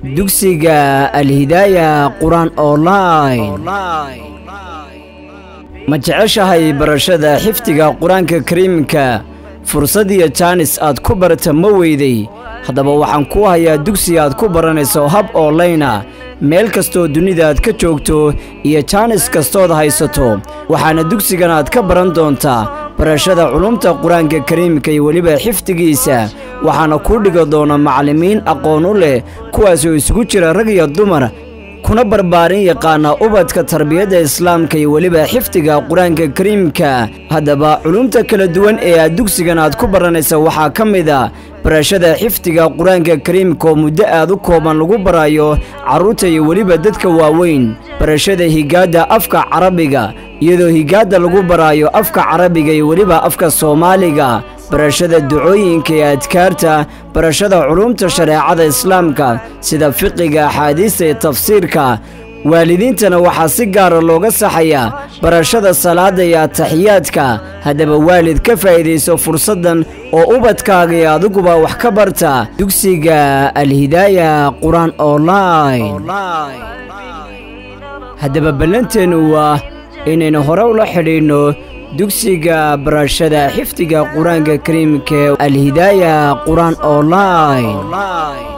dugsiga alhidaaya qur-aan online ma jeceshahay barashada xifdiga qur-aanka kariimka fursad iyo jaanis aad ku barata ma weyday haddaba waxaan kuu hayaa dugsi aad ku baranayso hab onlayna meel kastoo dunida aad ka joogto iyo jaanis kastood haysato waxaana dugsigan aad ka baran doontaa barashada culumta qur-aanka kariimka iyo weliba xifdigiisa waxaana kuu dhigi doona macallimiin aqoon u leh kuwaasoo isugu jira rag iyo dumar kuna barbaarin yaqaana ubadka tarbiyadda islaamka iyo weliba xifdiga qur-aanka kariimka haddaba culumta kala duwan ee aad dugsigan aad ku baranaysa waxaa ka mid a barashada xifdiga qur-aanka kariimka oo muddo aad u kooban lagu barayo carruurta iyo weliba dadka waaweyn barashada higaadda afka carabiga iyadoo higaadda lagu baraayo afka carabiga iyo weliba afka soomaaliga barashada ducooyinka iyo adkaarta barashada culumta shareecada islaamka sida fiqiga axaadiista iyo tafsiirka waalidiintana waxaa si gaara looga saxayaa barashada salaadda iyo ataxiyaadka haddaba waalid ka faa'iidayso fursaddan oo ubadkaaga iyo adiguba wax ka barta dugsiga alhidaaya qur-aan online haddaba ballanteennu waa inaynu hore ula xidhiidhno dugsiga barashada xifdiga qur-aanka kariimka alhidaaya qur-aan online